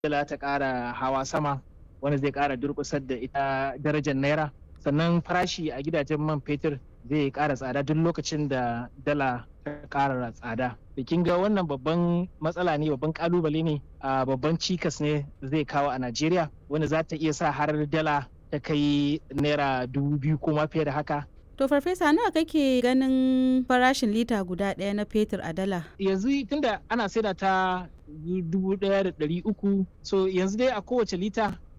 dala ta ƙara hawa sama wanda zai ƙara durƙusar da ita darajar naira sannan farashi a gidajen man fetur zai ƙara tsada duk lokacin da dala ta ƙara tsada da kin ga wannan babban matsala ne babban kalubale ne a babban cikas ne zai kawo a najeriya wanda za ta iya sa har dala ta kai naira dubu biyu ko ma fiye da haka To farfesa nawa kake ganin farashin lita guda ɗaya na fetur a dala? yanzu tunda ana saida ta dubu ɗaya da ɗari uku so yanzu dai a kowace lita